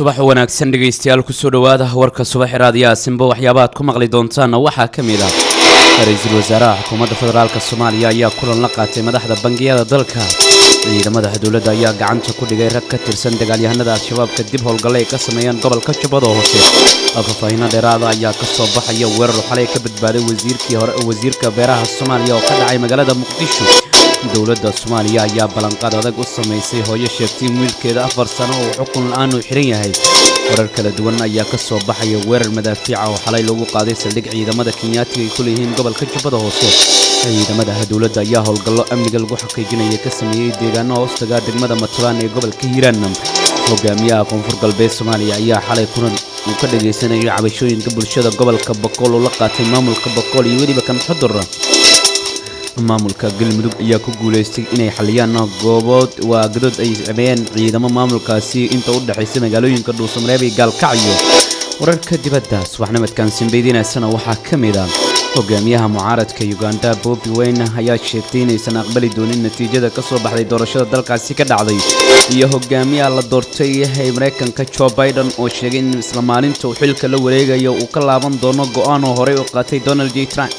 subax wanaagsan dhegaystayaal kusoo dhowaada warka subaxi raadiyaha simbo waxyaabaha aad ku maqli doontaanna waxaa ka mid ah ra-iisul wasaaraha xukuumadda federaalk soomaaliya ayaa kulan la qaatay madaxda bangiyada dalka ciidamada dowladda ayaa gacanta ku dhigay rag ka tirsan dagaalyahanada al-shabaab kadib howlgalle ay ka sameeyeen gobolka jubbada hoose faahfaahiino dheeraada ayaa ka soo baxaya weerar xalay ka badbaaday wasiirkii hore wasiirka beeraha soomaaliya oo ka dhacay magaalada muqdisho dowladda soomaaliya ayaa ballanqaad adag u samaysay hooyo sheegtay in wiilkeeda afar sano oo xukun la-aan uu xidhan yahay warar kala duwan ayaa ka soo baxaya weerar madaafiica oo xalay lagu qaaday saldhig ciidamada kenyaatiga ay ku leeyihiin gobolka jubbada hoose ciidamada dowladda ayaa howlgallo amniga lagu xaqiijinaya ka sameeyey deegaano hoostaga degmada matubaan ee gobolka hiiraan hogaamiyaha koonfur galbeed soomaaliya ayaa xalay kulan uu ka dhagaysanayo cabashooyinka bulshada gobolka bokool oo la qaatay maamulka bokool iyo weliba kan xudur maamulka galmudug ayaa ku guulaystay inay xaliyaan goobood waa gadood ay sameeyeen ciidamo maamulkaasi inta u dhexaysa magaalooyinka dhuusamareeb iyo gaalkacyo wararka dibadda subaxnimadkan simbaydiinaysana waxaa ka mid ah hogaamiyaha mucaaradka uganda bobi weyne ayaa sheegtay inaysan aqbali doonin natiijada ka soo baxday doorashada dalkaasi ka dhacday iyo hogaamiyaha la doortay ee maraykanka jo biden oo sheegay in isla maalinta uu xilka la wareegayo uu ka laaban doono go-aan oo horey u qaatay donald j trump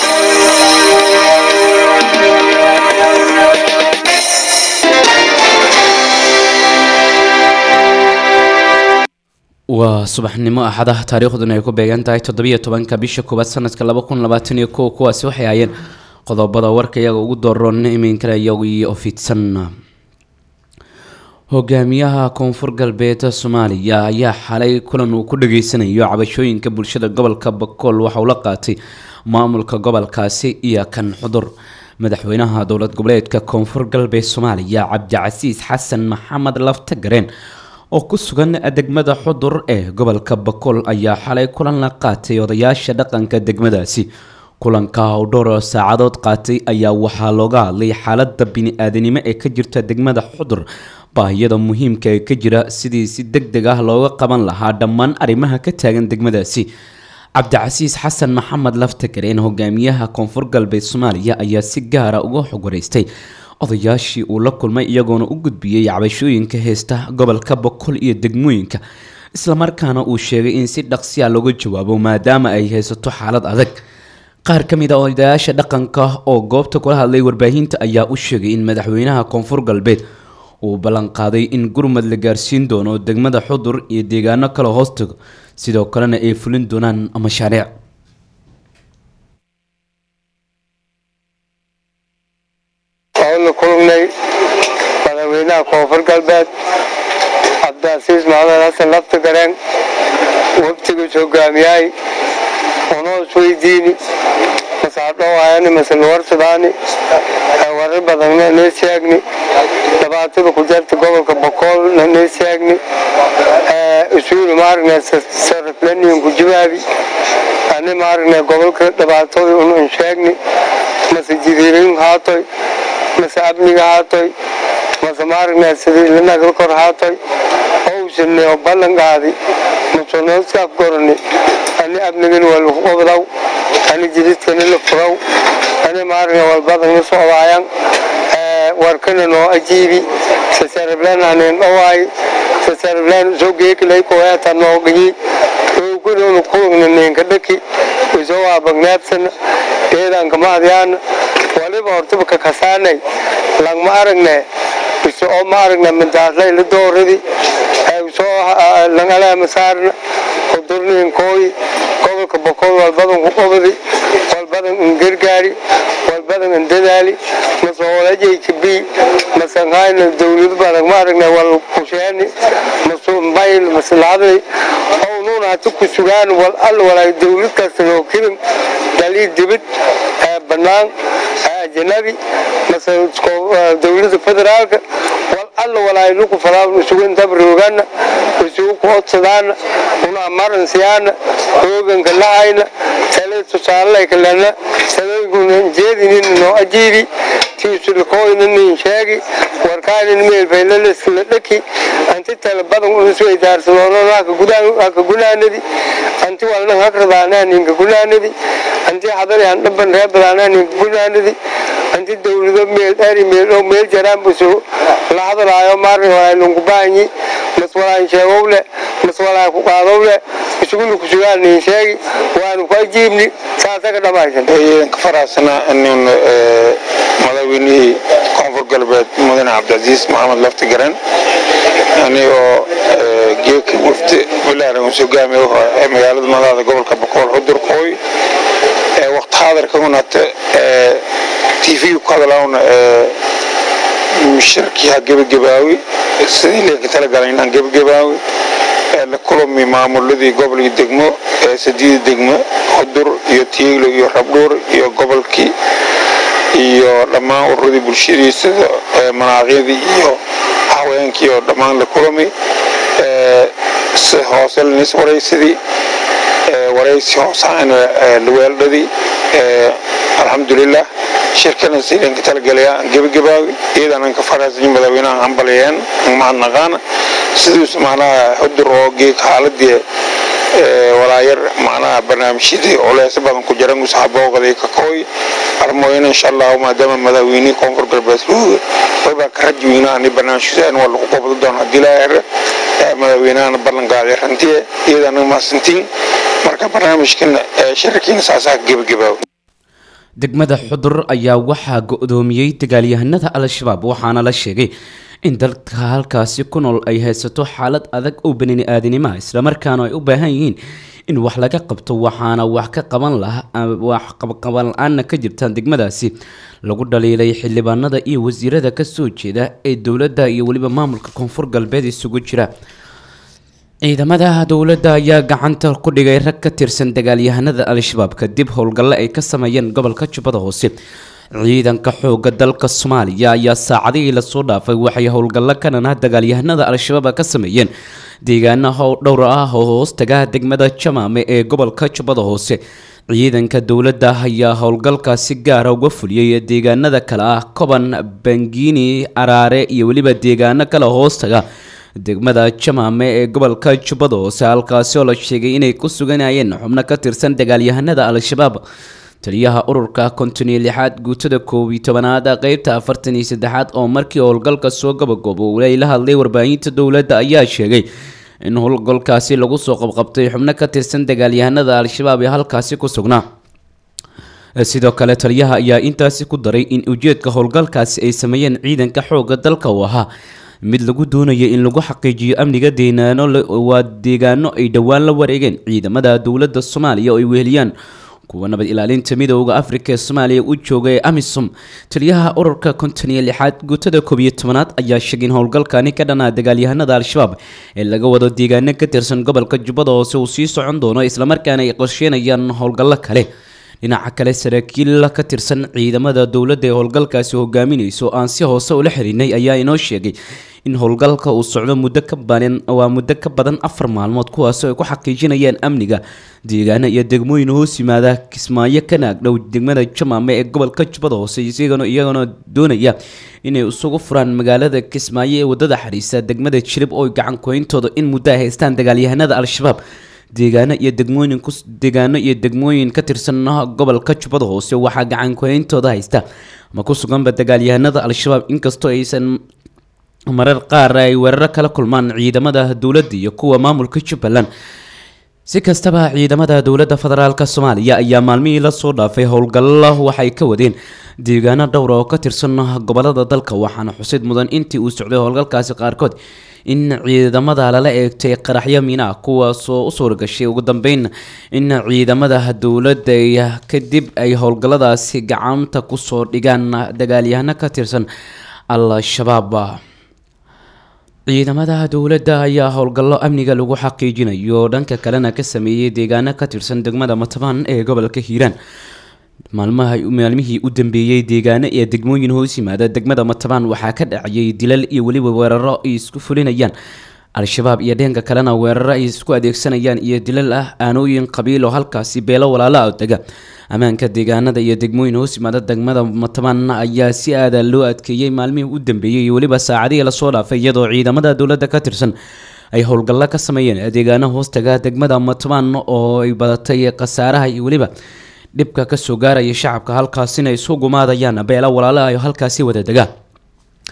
waa subaxnimo axada taariikhduna ay ku beegan tahay toddobiyo tobanka bisha koowaad sanadka laba kun labaatan iyo kow kuwaasi waxay hayeen qodobada warka iyaga ugu dooron iminkana iyagiyo fidsan hogaamiyaha koonfur galbeed soomaaliya ayaa xalay kulan uu ku dhageysanayo cabashooyinka bulshada gobolka bakool waxa uu la qaatay maamulka gobolkaasi iyo kan xudur madaxweynaha dowlad goboleedka koonfur galbeed soomaaliya cabdicasiis xasan maxamed laftagareen oo ku sugan degmada xudur ee gobolka bakool ayaa xalay kulan la qaatay odayaasha dhaqanka degmadaasi kulanka oo dhowr saacadood qaatay ayaa waxaa looga hadlay xaalada bini-aadanimo ee ka jirta degmada xudur baahiyada muhiimka ee ka jira sidii si deg deg ah looga qaban lahaa dhammaan arrimaha ka taagan degmadaasi cabdicasiis xasan maxamed laftagareen hogaamiyaha koonfur galbeed soomaaliya ayaa si gaara uga xog wareystay odayaashii uu la kulmay iyagoona u gudbiyey cabashooyinka heesta gobolka boqol iyo degmooyinka islamarkaana uu sheegay in si dhaqsiya looga jawaabo maadaama ay haysato xaalad adag qaar ka mid a odayaasha dhaqanka oo goobta kula hadlay warbaahinta ayaa u sheegay in madaxweynaha koonfur galbeed uu ballanqaaday in gurmad la gaarsiin doono degmada xudur iyo deegaano kale hoostago sidoo kalena ay fulin doonaan mashaariic waxaynu kulgnay madaxweynaha koonfur galbeed cabdicasiis maxamed xasan laftagareen waftigiis hogaamiyahay unoo isweydiini masaadhowaayani masenuwarsadaani warar badanna nee sheegni dhibaatada ku jarta gobolka bokoolna nee sheegni isuuni maaragna saraflaniin ku jawaabi ani maaragna gobolka dhibaatada un sheegni mase jidiirin haatoy mase amniga haatoy mase maaragna sidii lanagla kor haatoy owsane oo ballan qaadi masonoskaaf gorani ani amnigan waa lagu qobdaw ani jididkana la furaw ani maaragna walbadan la socdaayan warkana noo ajiibi sasarablaan hanin dhawaay sasarablaan soo geekilay koyaata noogayi ogunonu kulugna ninka dhaki isoo waabagnaabsana deedanka mahadyaana waliba hortaba ka kasaanay langma aragne iso oo ma aragna mindaaslay la dooradi soo langalaama saarna udurniin kooyi gobolka bokool walbadan ku qobadi walbadan in gargaari walbadan in dadaali mase hoolajayka bi mase hayna dawlad badan ma aragna wal kusheeni mase mbayl mase lacday ownuna hata ku sugaan wal all walaay dawlad kasta noo kirin dalii dibid banaan ajanabi mase dawlada federaalka wal alla walaay luku falaa isugu dabrogana isugu ku odsadaana una amaran siyaana hooganka lahayna tale tusaalay kalena talooyinkuna jeedinin noo ajiibi tiisulakooyna nin sheegi warkaanin meelfaylalaskala dhaki anti tale badan unusweydaarsadoono haka gunaanadi anti walnan hakradaanaa ninka gunaanadi anti hadari handhaban reebadaanaa ninka gunaanadi anti dawlado meel eri meel oo meel jaraan buso la hadalaayo maarin walaa lungu baanyi mas walaan sheegowle mas walaa ku qaadowle isuguna ku sugaan niin sheegi waanu ku ajiibni saasaga dhammaysan ka faraasana nin madaxweynihii koonfur galbeed mudane cabdicasiis maxamed lafti garan anigoo geeka wafdi bilaaran uu hogaamiye ee magaalada madaxda gobolka boqol xudur qooy waqti xaadirkaunata tv ku hadlaawna shirkiha gebagabaawi sidii leenka talagalay inaan gebagabaawi la kulami maamuladii gobolkii degmo sadiida degmo xudur iyo tiiglo iyo rabdhuur iyo gobolkii iyo dhammaan ururadii bulshadii sida manaaqyadii iyo haweenkii oo dhammaan la kulami si hoose lanis waraysadii waraysi hoosaana laweeldhadii alxamdulilah shirkana sidanka talagalaya gebagabaawi iyadaanan ka faraasay madaxweynaha hambalyeen mahadnaqaana siduusa macnaha xudur oo geeg xaaladii walaayar macnaha barnaamijyadii culeys badan ku jiran usaxabooqday ka kooy armooyina insha allahu maadaama madaxweynihii koonfur galbeed luuga wabaa ka rajweyna ani barnaamijyadaan waa lagu qabado doona haddii laa madaxweynahana ballanqaaday rantiye iyadaana mahadsantiin marka barnaamijkan shirarkiina saasaa gebagabaawi degmada xudur ayaa waxaa go-doomiyey dagaalyahanada al-shabaab waxaana la sheegay in dalka halkaasi ku nool ay haysato xaalad adag oo bani aadinimaha islamarkaana ay u baahan yihiin in wax laga qabto waxaana wax ka qaban laha wax qabqaban la-aana ka jirtaan degmadaasi lagu dhaliilay xildhibaanada iyo wasiirada kasoo jeeda ee dowladda iyo weliba maamulka koonfur galbeed isugu jira ciidamada dowladda ayaa gacanta ku dhigay rag ka tirsan dagaalyahanada al-shabaab kadib howlgalle ay ka sameeyeen gobolka jubbada hoose ciidanka xooga dalka soomaaliya ayaa saacadihii lasoo dhaafay waxay howlgallo kanana dagaalyahanada al-shabaab ka sameeyeen deegaana dhowr ah oo hoostaga degmada jamaame ee gobolka jubbada hoose ciidanka dowladda ayaa howlgalkaasi gaara uga fuliyey deegaanada kale ah koban bangiini araare iyo weliba deegaano kale hoostaga degmada jamaame ee gobolka jubbada hoose halkaasi oo la sheegay inay ku suganayeen xubno ka tirsan dagaalyahanada al-shabaab taliyaha ururka konton iyo lixaad guutada koob iyo tobanaad qeybta afartan iyo saddexaad oo markii howlgalka soo gabagoobow la hadlay warbaahinta dowladda ayaa sheegay in howlgalkaasi lagu soo qabqabtay xubno ka tirsan dagaalyahanada al-shabaab ee halkaasi ku sugnaa sidoo kale taliyaha ayaa intaasi ku daray in ujeedka howlgalkaasi ay sameeyeen ciidanka xooga dalka uu ahaa mid lagu doonaya in lagu xaqiijiyo amniga deegaano waa deegaano ay dhowaan la wareegeen ciidamada dowladda soomaaliya oo ay weheliyaan kuwa nabad ilaalinta midooda afrika ee soomaaliya u jooga ee amisom taliyaha ururka konton iyo lixaad guutada koob iyo tobanaad ayaa sheegay in howlgalkani ka dhanaa dagaalyahanada al-shabaab ee laga wado deegaano ka tirsan gobolka jubbada hoose uu sii socon doono islamarkaana ay qorsheynayaan howlgallo kale dhinaca kale saraakiil ka tirsan ciidamada dowladda ee howlgalkaasi hogaaminayso aan si hoose ula xirinay ayaa inoo sheegay in howlgalka uu socdo muddo ka badan waa muddo ka badan afar maalmood kuwaasoo ay ku xaqiijinayaan amniga deegaano iyo degmooyin hoos yimaada kismaayo ka naagdhow degmada jamaame ee gobolka jubbada hoose isagana iyagana doonaya inay isugu furaan magaalada kismaayo ee wadada xariisa degmada jirib oo gacan koyntooda in muddo ay haystaan dagaalyahanada al-shabaab deegaano iyo degmooyin ku deegaano iyo degmooyin ka tirsan gobolka jubbada hoose waxaa gacan koyntooda haysta ma ku suganba dagaalyahanada al-shabaab inkastoo aysan marar qaar ay weeraro kala kulmaan ciidamada dowladda iyo kuwa maamulka jubbaland si kastaba ciidamada dowladda federaalk soomaaliya ayaa maalmihii lasoo dhaafay howlgallo waxay ka wadeen deegaano dhowra oo ka tirsan gobolada dalka waxaana xusid mudan intii uu socday howlgalkaasi qaarkood in ciidamada lala eegtay qaraxyo miina kuwaasoo u suuragashay ugu dambeyn in ciidamada dowladda kadib ay howlgalladaasi gacanta kusoo dhigaan dagaalyahano ka tirsan al-shabaab ciidamada dowladda ayaa howlgallo amniga lagu xaqiijinayo dhanka kalena ka sameeyey deegaano ka tirsan degmada matabaan ee gobolka hiiraan maalmaha maalmihii u dambeeyey deegaano iyo degmooyin hoos yimaada degmada matabaan waxaa ka dhacayay dilal iyo weliba weeraro ay isku fulinayaan al-shabaab iyo dheenka kalena weeraro ay isku adeegsanayaan iyo dilal ah aanooyin qabiil oo halkaasi beelo walaala ah dega ammaanka deegaanada iyo degmooyin hoos yimaada degmada matabaan ayaa si aada loo adkeeyey maalmihii u dambeeyey iyo weliba saacadihii lasoo dhaafay iyadoo ciidamada dowladda ka tirsan ay howlgallo ka sameeyeen deegaano hoostaga degmada matabaan oo ay badatay khasaaraha iyo weliba dhibka kasoo gaaraya shacabka halkaasina isu gumaadayaan beelo walaala ay halkaasi wada degaan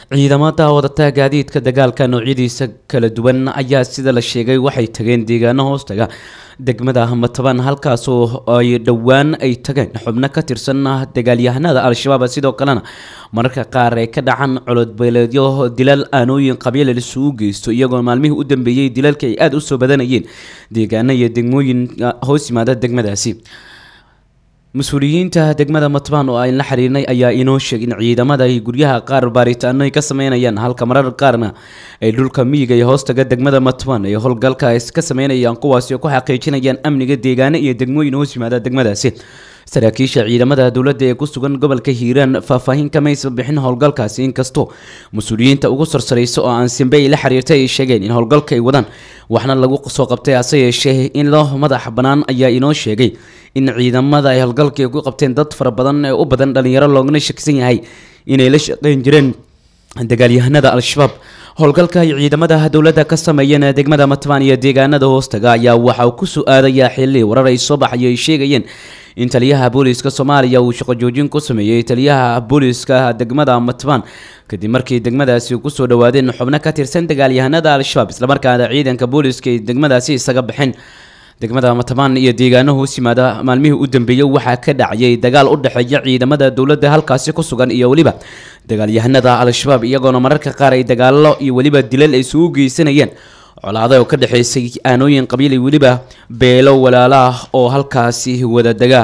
ciidamada wadata gaadiidka dagaalka noocyadiisa kala duwan ayaa sida la sheegay waxay tageen deegaano hoostaga degmada matabaan halkaasoo ay dhowaan ay tageen xubno ka tirsan dagaalyahanada al-shabaab sidoo kalena mararka qaar ay ka dhacan colodbeeleedyo dilal aanooyin qabiila isugu geysto iyagoo maalmihii u dambeeyey dilalka ay aada usoo badanayeen deegaano iyo degmooyin hoos yimaada degmadaasi mas-uuliyiinta degmada matbaan oo aan la xiriirnay ayaa inoo sheegay in ciidamada ay guryaha qaar baaritaano ay ka sameynayaan halka marar qaarna ay dhulka miyiga iyo hoostaga degmada matbaan ay howlgalka ka sameynayaan kuwaasi oo ku xaqiijinayaan amniga deegaano iyo degmooyin hoos yimaada degmadaasi saraakiisha ciidamada dowladda ee ku sugan gobolka hiiraan faahfaahin kamaysa bixin howlgalkaasi inkastoo mas-uuliyiinta ugu sarsaraysa oo aan simbe ay la xiriirtay ay sheegeen in howlgalka ay wadaan waxna lagu soo qabtay hase yeeshee in loo madax bannaan ayaa inoo sheegay in ciidamada ay howlgalka ku qabteen dad fara badan ee u badan dhalinyaro loogana shakisan yahay inay la shaqeyn jireen dagaalyahanada al-shabaab howlgalka ay ciidamada dowladda ka sameeyeen degmada matbaan iyo deegaanada hoostaga ayaa waxa uu ku su-aadayaa xilli warar ay soo baxayo ay sheegayeen in taliyaha booliiska soomaaliya uu shaqo joojin ku sameeyey taliyaha booliiska degmada matbaan kadib markii degmadaasi kusoo dhawaadeen xubno ka tirsan dagaalyahanada al-shabaab islamarkaana ciidanka booliiska ay degmadaasi isaga baxeen degmada matabaan iyo deegaano hoos yimaada maalmihii u dambeeyey waxaa ka dhacayay dagaal u dhexeeya ciidamada dowladda halkaasi ku sugan iyo weliba dagaalyahanada al-shabaab iyagoona mararka qaar ay dagaalo iyo weliba dilal ay isugu geysanayeen colaada oo ka dhexeysay aanooyin qabiil iyo weliba beelo walaala ah oo halkaasi wada degaa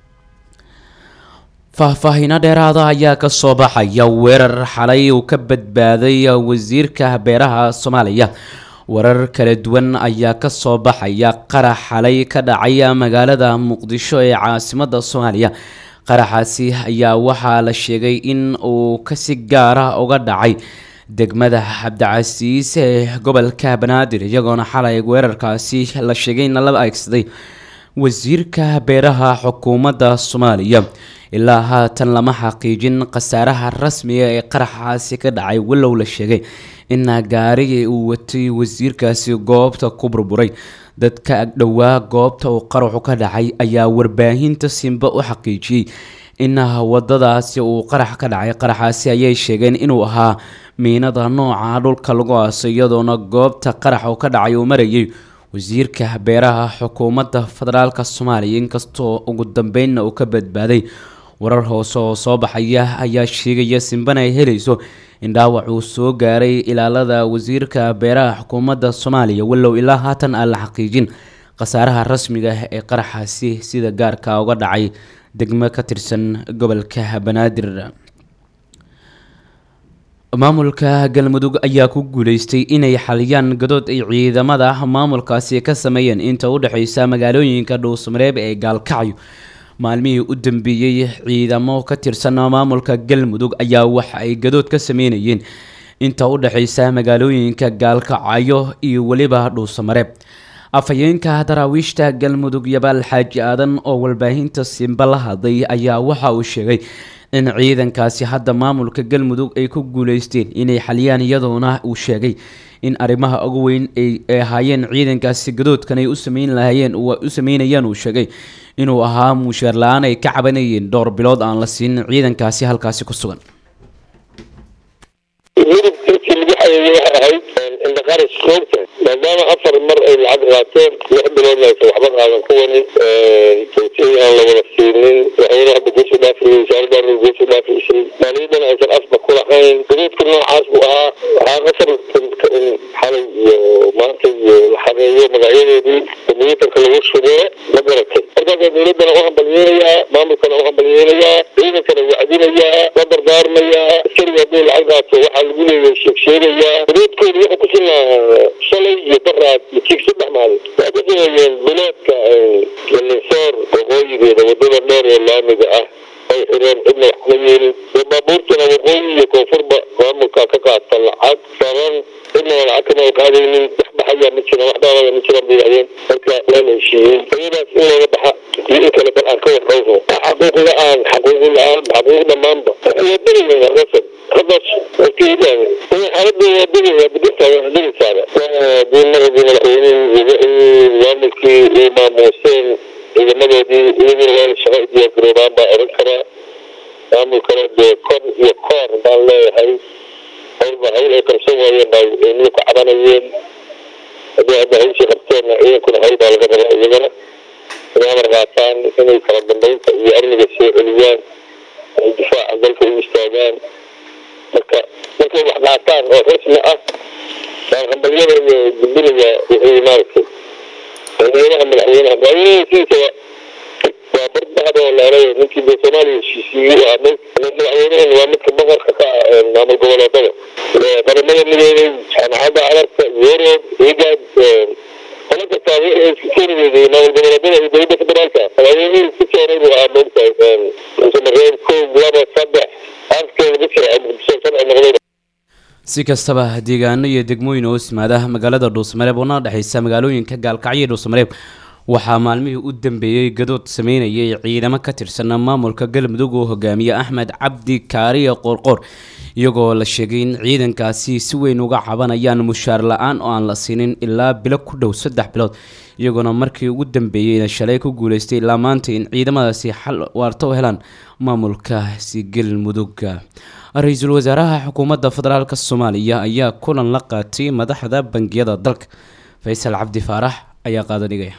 faahfaahiino dheeraada ayaa ka soo baxaya weerar xalay uu ka badbaaday wasiirka beeraha soomaaliya warar kala duwan ayaa ka soo baxaya qarax xalay ka dhacay magaalada muqdisho ee caasimada soomaaliya qaraxaasi ayaa waxaa la sheegay in uu kasi gaara uga dhacay degmada cabdicasiis ee gobolka banaadir iyagoona xalay weerarkaasi la sheegay in lala aegsaday wasiirka beeraha xukuumadda soomaaliya ilaa haatan lama xaqiijin khasaaraha rasmiga ee qaraxaasi ka dhacay walow la sheegay in gaarigii uu watay wasiirkaasi goobta ku burburay dadka agdhowaa goobta uu qaraxu ka dhacay ayaa warbaahinta simba u xaqiijiyey in wadadaasi uu qarax ka dhacay qaraxaasi ayay sheegeen inuu ahaa miinada nooca dhulka lagu aasay iyadoona goobta qarax uu ka dhacay uu marayay wasiirka beeraha xukuumadda federaalk soomaaliya inkastoo ugu dambeynna uu ka badbaaday warar hoose oo soo baxaya ayaa sheegaya simbana ay helayso in dhaawac uu soo gaaray ilaalada wasiirka beeraha xukuumadda soomaaliya walow ilaa haatan aan la xaqiijin khasaaraha rasmiga ah ee qaraxaasi sida gaarka uga dhacay degmo ka tirsan gobolka banaadir maamulka galmudug ayaa ku guuleystay inay xaliyaan gadood ay ciidamada maamulkaasi ka sameeyeen inta u dhexeysa magaalooyinka dhuusmareeb ee gaalkacyo maalmihii u dambeeyey ciidamo ka tirsan maamulka galmudug ayaa waxa ay gadood ka sameynayeen inta u dhexeysa magaalooyinka gaalkacyo iyo weliba dhuusamareeb afhayeenka daraawiishta galmudug yabaal xaaji aadan oo walbaahinta simba la hadlay ayaa waxa uu sheegay in ciidankaasi hadda maamulka galmudug ay ku guuleysteen inay xaliyaan iyadoona uu sheegay in arrimaha ugu weyn ay ahaayeen ciidankaasi gadoodkan ay u sameyn lahayeen u sameynayaan uu sheegay inuu ahaa muusheer la-aan ay ka cabanayeen dhowr bilood aan la siinin ciidankaasi halkaasi ku sugan maadaama afar mar ay lacag qaateen lix biloodna aysan waxba qaadan kuwani joogtadii aan la wada siinin waxayna hadda geesu dhaafiyey wasaaradaana geesu dhaafiysay maaliyadana aysan afba ku lahayn gadoodka noocaas buu ahaa waxaa qasar in xalay iyo maanta iyo la xadeeyo magacyadeedii kombiyuutarka lagu shubee ma garatay markaasaa dowladana u hambalyeelayaa maamulkana u hambalyeelayaa ciidankana wacdinayaa la dardaarmayaa askariga hadduu lacag qaato waxaa lagu leeyahay sheegsheegayaa gadoodkooda wuxuu ku sinaa shalay iyo baraad iyo jig saddex maalin waxay ka sameeyeen bileedka galinsoor waqooyigeeda wadada dheer ee laamiga ah ay xireen cidna wax ma yeelin dee baabuurtana waqooyi iyo koonfurba maamulka ka qaata lacag saran cidnana lacag kama ay qaadaynin wax baxayaa ma jiran wax dhaawaya ma jiran bay yidhahdeen marka waa la heshiiyey iyadaas in laga baxa iyo in kale bal aan ka warqabno xaquuq la-aan xaquuq la-aan xaquuq dhammaanba waa degayna rasad hadas wakiilaan xaaladda waa degaya bedesaaga degisaada diimaradii madaxweynihii wixii maamulkii ay maamuuseen ciidamadoodii iyaguna waa shaqo u diyaargaroobaan baa oran karaa maamulkana dee kor iyo koor baan leeyahay hawlba hawl ay qabsan waayeen baa ilmuhu ka cabanayeen haddii hadda hawshii qabteenna ciidankuna hawl baa laga rabaa iyagana inay amar qaataan inay kala dambeynta iyo amniga soo celiyaan ay difaaca dalka u istaagaan marka markay wax qaataan oo rasmi ah baan hambalyada iyo gudbinaya wixii maaragtay madaxweynaha madaxweynaha madaxweynahasiisa waa bardahda oo leelay ninkii dee soomaaliya heshiisiiyey ah madaxweynahan waa midka boqorka ka ah maamul goboleedada qaramada midoobay jaamacadda carabka yurub igad qolo kastaa wixii isku keeni weyday maamul goboleedada iyo dowladda federaalka madaxweynihii isku keenay buu ahaa moogtahay musamareen kow laba saddex afkee lagu jiray muqdisho sharci noqday si kastaba deegaano iyo degmooyin hoos yimaada magaalada dhuusamareeb una dhexeysa magaalooyinka gaalkacyo iyo dhuusamareeb waxaa maalmihii u dambeeyey gadood sameynayay ciidamo ka tirsan maamulka galmudug oo hogaamiye axmed cabdi kaariye qoorqoor iyagoo la sheegay in ciidankaasi si weyn uga cabanayaan mushaar la-aan oo aan la siinin ilaa bilo ku dhow saddex bilood iyagoona markii ugu dambeeyeyna shalay ku guuleystay ilaa maanta in ciidamadaasi xal waarta u helaan maamulkaasi galmudugga ra-iisul wasaaraha xukuumadda federaalk soomaaliya ayaa kulan la qaatay madaxda bangiyada dalka faysal cabdi faarax ayaa qaadanigaya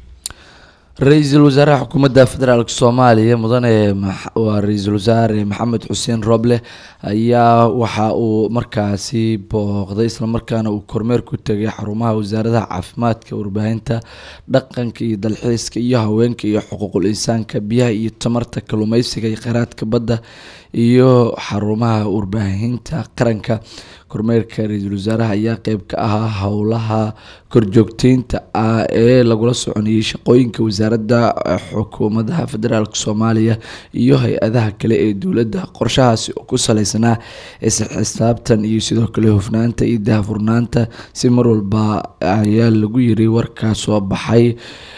ra-iisul wasaaraha xukuumadda federaalk soomaaliya mudane waa ra-iisul wasaare maxamed xuseen roble ayaa waxa uu markaasi booqday islamarkaana uu kormeer ku tegay xarumaha wasaaradaha caafimaadka warbaahinta dhaqanka iyo dalxiiska iyo haweenka iyo xuquuqul insaanka biyaha iyo tamarta kalluumeysiga iyo kheyraadka badda iyo xarumaha warbaahinta qaranka kormeerka ra-iisul wasaaraha ayaa qeyb ka ahaa howlaha korjoogteynta ah ee lagula soconayay shaqooyinka wasaaradda xukuumadaha federaalk soomaaliya iyo hay-adaha kale ee dowladda qorshahaasi oo ku saleysanaa isxisaabtan iyo sidoo kale hufnaanta iyo daahfurnaanta si mar walba ayaa lagu yiri warkaa soo baxay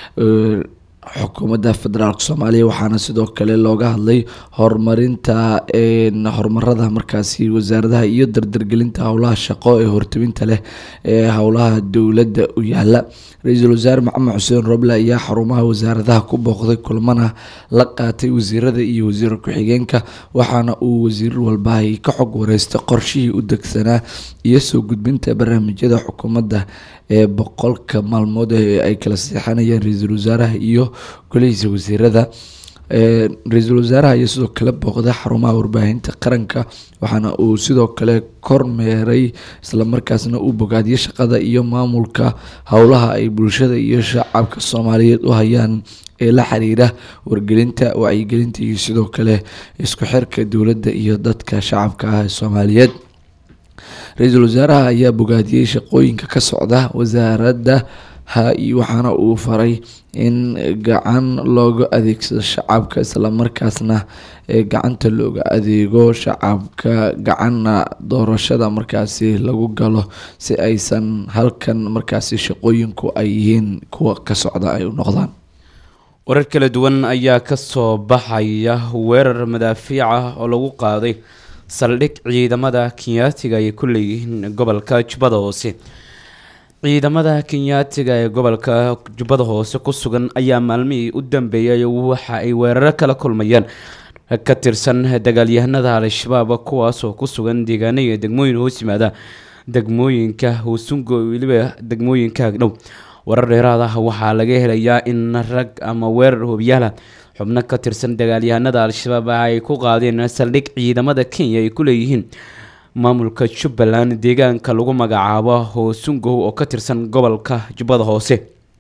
xukuumadda federaalk soomaaliya waxaana sidoo kale looga hadlay horumarinta horumarada markaasi wasaaradaha iyo dardargelinta howlaha shaqo ee hortabinta leh ee howlaha dowladda u yaala ra-iisul wasaare maxamed xuseen roble ayaa xarumaha wasaaradaha ku booqday kulmana la qaatay wasiirada iyo wasiir ku-xigeenka waxaana uu wasiir walbahay ka xog wareystay qorshihii u degsanaa iyo soo gudbinta barnaamijyada xukuumadda ee boqolka maalmood ee ay kala seexanayeen ra-iisul wasaaraha iyo golihiisa wasiirada ra-iisul wasaaraha ayaa sidoo kale booqday xarumaha warbaahinta qaranka waxaana uu sidoo kale kormeeray islamarkaasna uu bogaadiyay shaqada iyo maamulka howlaha ay bulshada iyo shacabka soomaaliyeed u hayaan ee la xiriira wargelinta wacyigelinta iyo sidoo kale isku xirka dowladda iyo dadka shacabka ah ee soomaaliyeed ra-iisul wasaaraha ayaa bogaadiyey shaqooyinka ka socda wasaaradda ha waxaana uu faray in gacan looga adeegsado shacabka islamarkaasna gacanta looga adeego shacabka gacanna doorashada markaasi lagu galo si aysan halkan markaasi shaqooyinku ay yihiin kuwa ka socda ay u noqdaan warar kala duwan ayaa kasoo baxaya weerar madaafiic ah oo lagu qaaday saldhig ciidamada kenyaatiga ay ku leeyihiin gobolka jubbada hoose ciidamada kenyaatiga ee gobolka jubbada hoose ku sugan ayaa maalmihii u dambeeyay waxa ay weeraro kala kulmayaan ka tirsan dagaalyahanada al-shabaab kuwaasoo ku sugan deegaano iyo degmooyin hoos yimaada degmooyinka huusungo weliba degmooyinka agdhow warar dheeraad ah waxaa laga helayaa in rag ama weerar hobyaala xubno ka tirsan dagaalyahanada al-shabaab ay ku qaadeen saldhig ciidamada kenya ay ku leeyihiin maamulka jubbaland deegaanka lagu magacaabo hoosungow oo ka tirsan gobolka jubbada hoose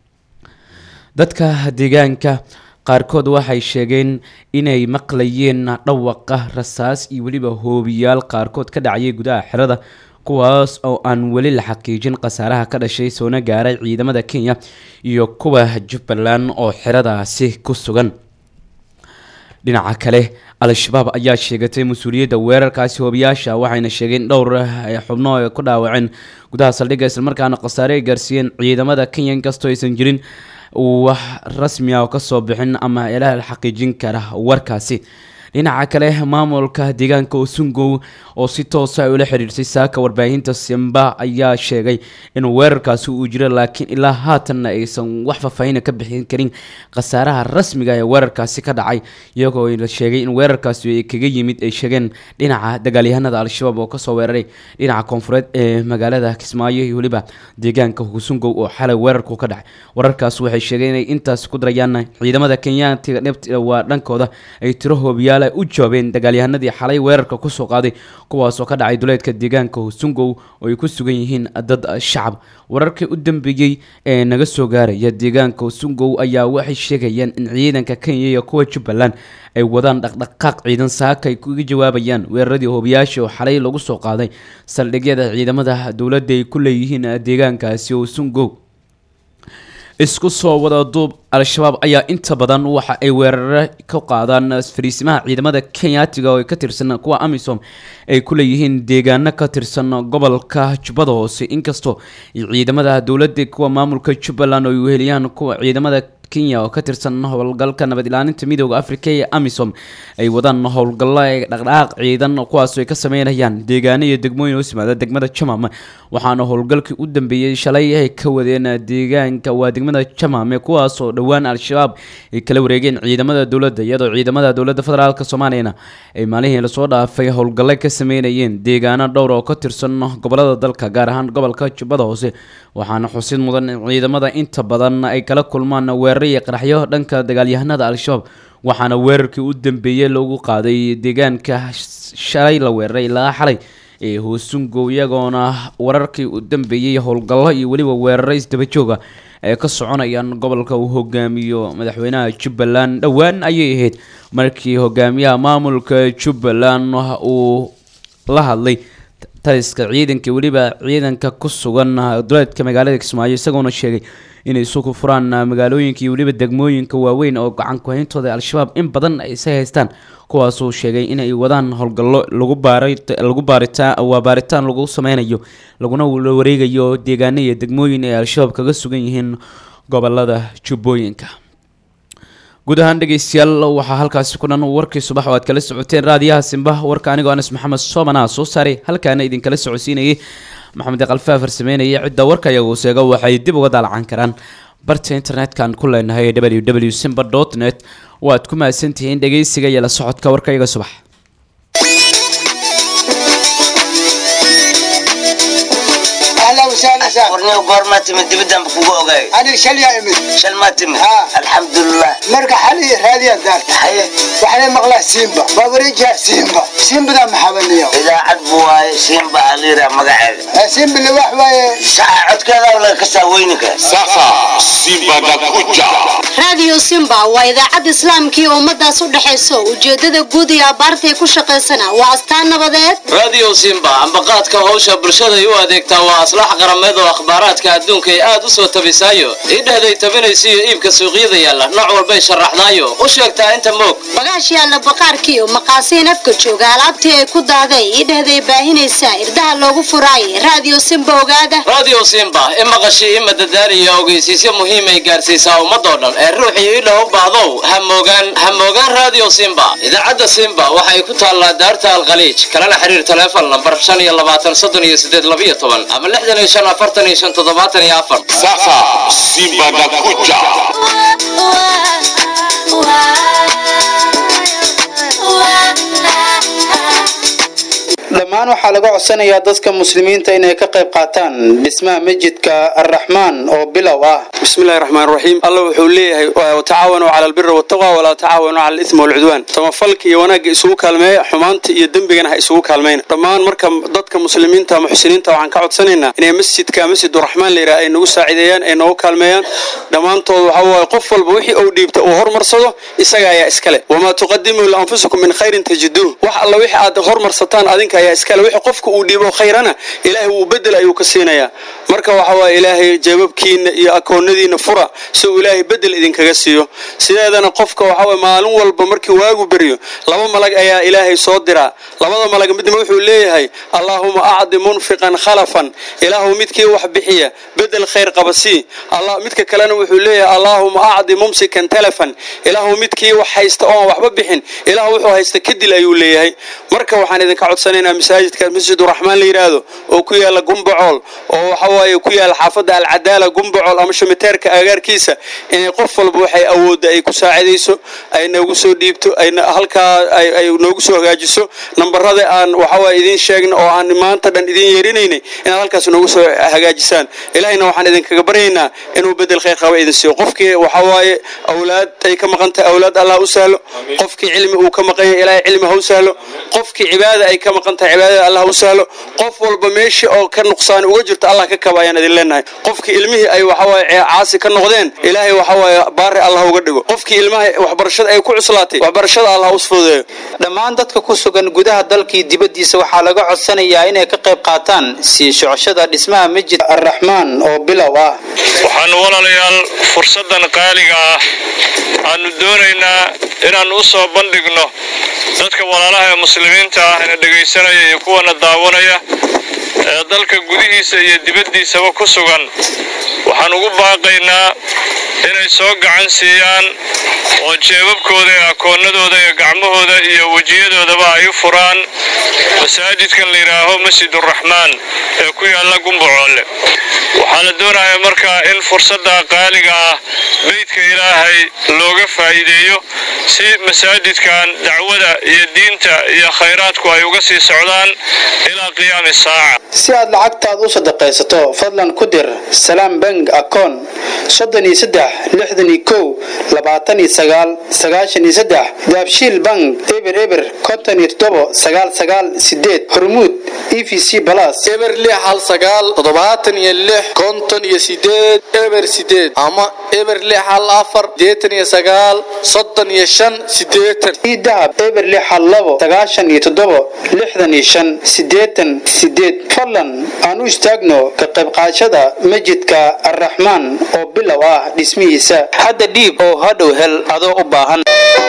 dadka deegaanka qaarkood waxay sheegeen inay maqlayeen dhawaqa rasaas iyo weliba hoobiyaal qaarkood ka dhacayay gudaha xerada kuwaas oo aan weli la xaqiijin khasaaraha ka dhashay soona gaaray ciidamada kenya iyo kuwa jubbaland oo xeradaasi ku sugan dhinaca kale al-shabaab ayaa sheegatay mas-uuliyadda weerarkaasi hoobiyaasha waxayna sheegeen dhowr xubno ay ku dhaawaceen gudaha saldhigga islamarkaana khasaare ay gaarsiiyeen ciidamada kenya inkastoo aysan jirin wax rasmi ah oo kasoo bixin ama ilaah la xaqiijin kara warkaasi dhinaca kale maamulka deegaanka osungow oo si toosa ay ula xiriirsay saaka warbaahinta simba ayaa sheegay in weerarkaasi uu jiro laakiin ilaa haatanna aysan wax faahfaahina ka bixin karin khasaaraha rasmiga ee weerarkaasi ka dhacay iyagoo la sheegay in weerarkaasi ay kaga yimid ay sheegeen dhinaca dagaalyahanada al-shabaab oo kasoo weeraray dhinaca koonfureed ee magaalada kismaayo iyo weliba deegaanka husungow oo xalay weerarku ka dhacay wararkaas waxay sheegeen inay intaas ku darayaan ciidamada kenyaatiga dhibta waa dhankooda ay tiro hoobiyaala u jawaabeen dagaalyahanadii xalay weerarka kusoo qaaday kuwaasoo ka dhacay duleedka deegaanka husungow oo ay ku sugan yihiin dad shacab wararkii u dambeeyey ee naga soo gaaraya deegaanka husungow ayaa waxay sheegayaan in ciidanka kenya iyo kuwa jubbaland ay wadaan dhaqdhaqaaq ciidan saaka ay kuga jawaabayaan weeraradii hoobiyaasha oo xalay lagu soo qaaday saldhigyada ciidamada dowladda ay ku leeyihiin deegaankaasi husungow isku soo wada duub al-shabaab ayaa inta badan waxa ay weeraro ka qaadaan fariisimaha ciidamada kenyaatiga oo ay ka tirsan kuwa amisom ay ku leeyihiin deegaano ka tirsan gobolka jubbada hoose inkastoo ciidamada dowladda kuwa maamulka jubbaland oo ay weheliyaan kuwa ciidamada kenya oo ka tirsan howlgalka nabad ilaalinta midooda africa ee amisom ay wadaan howlgallo ee dhaqdhaqaaq ciidan kuwaasoo ay ka sameynayaan deegaano iyo degmooyin hoos yimaada degmada jamam waxaana howlgalkii u dambeeyey shalay ay ka wadeen deegaanka waa degmada jamame kuwaasoo dhowaan al-shabaab ay kala wareegeen ciidamada dowladda iyadoo ciidamada dowladda federaalk soomaaliyana ay maalihii lasoo dhaafay howlgallo ka sameynayeen deegaano dhowr oo ka tirsan gobolada dalka gaar ahaan gobolka jubbada hoose waxaana xusid mudan in ciidamada inta badan ay kala kulmaan weerar iyo qaraxyo dhanka dagaalyahanada al-shabaab waxaana weerarkii u dambeeyey lagu qaaday deegaanka shalay la weeraray ilaa xalay ee hoosungow iyagoona wararkii u dambeeyey howlgallo iyo weliba weeraro isdabajooga ay ka soconayaan gobolka uu hogaamiyo madaxweynaha jubbaland dhowaan ayay ahayd markii hogaamiyaha maamulka jubbaland uu la hadlay taliska ciidanka weliba ciidanka ku sugan duleedka magaalada kismaayo isagoona sheegay inay suku furaan magaalooyinka iyo weliba degmooyinka waaweyn oo gacan ku-hayntooda al-shabaab in badan ay isa haystaan kuwaasuu sheegay inay wadaan howlgallo lagu baalagu baaritaan waa baaritaan lagu sameynayo laguna wareegayo deegaano iyo degmooyin ay al-shabaab kaga sugan yihiin gobolada jubbooyinka guud ahaan dhegeystayaal waxaa halkaasi ku dhan warkii subax oo aad kala socoteen raadiyaha simba warka anigoo anas maxamed soomana soo saaray halkaana idinkala socodsiinayay maxamed kalfaa farsameynaya cidda warka iyagu seego waxay dib uga daalacan karaan barta internet-kan ku leenahay w w simba dot net waad ku mahadsantihiin dhegeysiga iyo la socodka warka iyaga subax warniga goormaa timid dibiddanba kugu ogaay aniga shalyaa imid shal maa timid Haa. alxamdulilah marka xali raadiyaa daarta haye waxaa maqlaa simba waa wareejiha simba simbadaa maxabaniyo idaacad buu waaye siinba aliira magaceeda simbile wax waaye shaca codkeeda laga kasaa weyninka Sasa Simba nakuja. raadiyo simba waa idaacad islaamkii ummadaas u dhexayso ujeedada guud iyo abaartay ku shaqaysana waa astaan nabadeed radio simba ambaqaadka howsha bulshaday u adeegtaa waa aslax qarameed oo akhbaaraadka adduunka ay aad u soo tabisaayo idhehday tabinaysiyo iibka suuqyada yaalla nooc walbay sharaxdaayo u sheegtaa inta moog bagaash yaalla baqaarkiiyo maqaasiin afka jooga alaabtii ay ku daaday idhehday baahinaysaa irdaha loogu furaayay raadiyo simba ogaada radio simba i maqashii i madadaaliyo ogeysiisyo muhiim ay gaarsiisaa ummadoo dhan ee ruuxii idha u baahdow ha moogaan ha moogaan radio simba idaacadda simba waxay ku taallaa daarta alkhaliij kalena xiriir taleefon nambar shan iyo labaatan soddon iyo sideed labiyo toban ama lixdan iyo shan afartan iyo shan toddobaatan iyo afar Sasa Simba nakuja. dhammaan waxaa laga codsanayaa dadka muslimiinta inay ka qayb qaataan dhismaha masjidka arraxmaan oo bilow ah bismillahi raxmaan raxiim alla wuxuu leeyahay watacaawanuu cala albiri waltaqwa walaa tacaawanuu cala alismi walcudwaan samafalka iyo wanaagga isugu kaalmeeya xumaanta iyo dembigana ha isugu kaalmayna dhammaan marka dadka muslimiinta muxsiniinta waxaan ka codsanaynaa inay masjidka masjiduraxmaan layidhaha ay nagu saacideeyaan ay noogu kaalmeeyaan dhammaantood waxa waaye qof walba wixii uu dhiibta uu hormarsado isaga ayaa iskale wamaa tuqadimuu lianfusikum min khayrin tajiduuh wax alla wixii aad hormarsataan adinka ayaa iskale iskale wixii qofka uu dhiibo khayrana ilaahay wuu bedel ayuu ka siinayaa marka waxa waaye ilaahay jeebabkiina iyo akoonadiina fura si uu ilaahay bedel idinkaga siiyo sideedana qofka waxa waaye maalin walba markii waagu beryo laba malag ayaa ilaahay soo diraa labada malag midna wuxuu leeyahay allaahuma acdi munfiqan khalafan ilaahu midkii wax bixiya bedel khayr qaba sii allah midka kalena wuxuu leeyahay allaahuma acdi mumsikan talafan ilaahu midkii wax haysta oon waxba bixin ilaahu wuxuu haysta kadil ayuu leeyahay marka waxaan idinka codsanaynaa masaajidka masjiduraxmaan la yidhaahdo oo ku yaala gumbacool oo waxa waaye ku yaala xaafadda alcadaala gumbacool ama shumiteerka agaarkiisa inay qof walba waxay awoodda ay ku saacidayso ay noogu soo dhiibto ay halkaa ay noogu soo hagaajiso nambarada aan waxawaaye idiin sheegna oo aan maanta dhan idiin yeerinaynay inaad halkaas noogu soo hagaajisaan ilaahayna waxaan idinkaga baryaynaa inuu bedel khayr qaba idin siiyo qofkii waxawaaye awlaad ay ka maqan tahay awlaad allah u sahlo qofkii cilmi uu ka maqan yahay ilaahay cilmi ha u sahlo qofkii cibaada ay ka maqan tahay cibaadada allah u sahlo qof walba meeshii oo ka nuqsaan uga jirto allah ka kaba ayaan idin leenahay qofkii ilmihii ay waxawaaye caasi ka noqdeen ilaahay waxawaaye baari allah uga dhigo qofkii ilmaha waxbarashada ay ku cuslaatay waxbarashada allah u fududeeyo dhammaan dadka ku sugan gudaha dalkii dibaddiisa waxaa laga codsanayaa inay ka qayb qaataan sii socoshada dhismaha masjid arraxmaan oo bilow ah waxaanu walaalayaal fursaddan qaaliga ah aanu doonaynaa inaannu u soo bandhigno dadka walaalaha ee muslimiinta ah ina dhegaysanaya iyo kuwana daawanaya ee dalka gudihiisa iyo dibaddiisaba ku sugan waxaan ugu baaqaynaa inay soo gacan siiyaan oo jeebabkooda iyo akoonnadooda iyo gacmahooda iyo wejiyadoodaba ay u furaan masaajidkan la yidhaaho masjiduraxmaan ee ku yaalla gumbacoole waxaa la doonayaa markaa in fursadda qaaliga ah beydka ilaahay looga faa'iideeyo si masaajidkan dacwada iyo diinta iyo khayraadku ay uga sii socdaan ilaa qiyaami saaca si aad lacagtaad u sadaqaysato fadlan ku dir salaam bank akoon soddon iyo saddex lixdan iyo kow labaatan iyo sagaal sagaashan iyo saddex daabshiil bank eber eber konton iyo toddobo sagaal sagaal sideed hormuud e v c balas eber lix hal sagaal toddobaatan iyo lix konton iyo sideed eber sideed ama eber lix hal afar sideetan iyo sagaal soddon iyo shan sideetan ii dahab eber lix hal labo sagaashan iyo toddobo lixdan iyo shan sideetan sideed fadlan aan u istaagno ka qayb qaadashada masjidka arraxmaan oo bilow ah dhismihiisa hadda dhiib oo hadhow hel adoo u baahan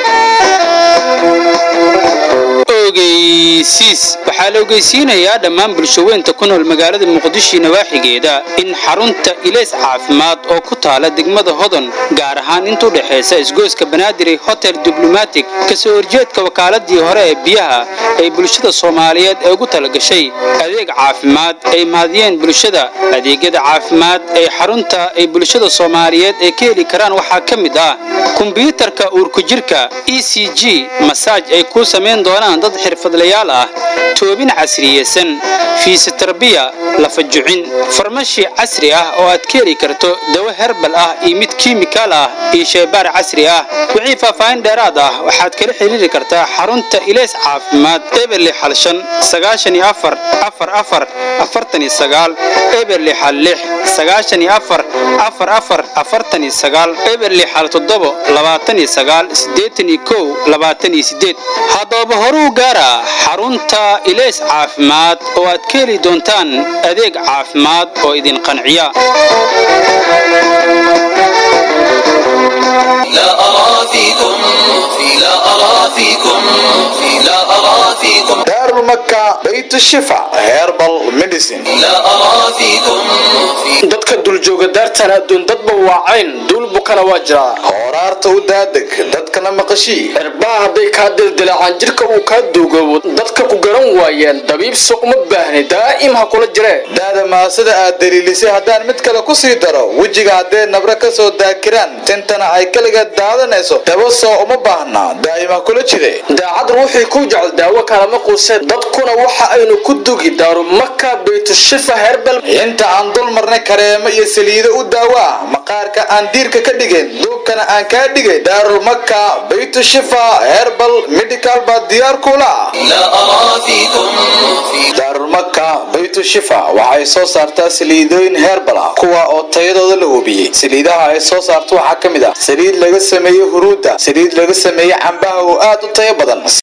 ogeysiis waxaa la ogeysiinayaa dhammaan bulshaweynta ku nool magaalada muqdisho nawaaxigeeda in xarunta ilays caafimaad oo ku taala degmada hodon gaar ahaan inta u dhexaysa isgoyska banaadir hotel diblomatic kasoo horjeedka wakaaladii hore ee biyaha ay bulshada soomaaliyeed ee ugu talagashay adeeg caafimaad ay mahadiyeen bulshada adeegyada caafimaad ee xarunta ay bulshada soomaaliyeed ay ka heli karaan waxaa ka mid ah kumbiyuutarka uurku jirka e c g masaaj ay kuu samayn doonaan dad xirfadlayaal ah toobin casriyeysan fiisitarbiya lafajucin farmashi casri ah oo aad ka heli karto dawo herbal ah iyo mid kiimikaal ah iyo shaybaar casri ah wixii faahfaahin dheeraad ah waxaad kala xiriiri kartaa xarunta ilays caafimaad eberli xal shan sagaashan iyo afar afar afar afartan iyo sagaal eberli xal lix sagaashan iyo afar afar afar afartan iyo sagaal eberli xal toddobo labaatan iyo sagaal siddeetan iyo kow labaatan iyo siddeed haddaba horuu gaara xarunta ilays caafimaad oo aad ka heli doontaan adeeg caafimaad oo idin qanciya لا أرى فيكم لا أرى فيكم لا أرى فيكم دار مكة بيت الشفاء هيربل ميديسين لا أرى فيكم dadka duljooga daartan adduun dadba waacayn duul bukana waa jiraa horaarta u daadeg dadkana maqashii cirbaha hadday kaa dildilaacaan jirka uu kaa duugoobo dadka ku garan waayeen dabiibsi uma baahni daa'im ha kula jiree daada maasada aad daliilisay haddaan mid kale ku sii daro wejiga haddee nabra ka soo daakiraan tintana ay kaliga daadanayso daba soo uma baahna daa'im ha kula jire daacad ruuxii ku jecel daawo kalama quuseen dadkuna waxa aynu ku dugi daaru maka baytushifa herbal inta aan dul marnay kareemo iyo saliido u daawaa maqaarka aan diirka ka dhigin duubkana aan kaa dhigay daarul maka baytu shifa herbal medical baa diyaar kula لا أرى فيكم daarul maka baytu shifa waxay soo saartaa saliidooyin herbal ah kuwa oo tayadooda la hubiyey saliidaha ay soo saarto waxaa ka mid ah saliid laga sameeyey huruudda saliid laga sameeyey cambaha oo aad u tayo badan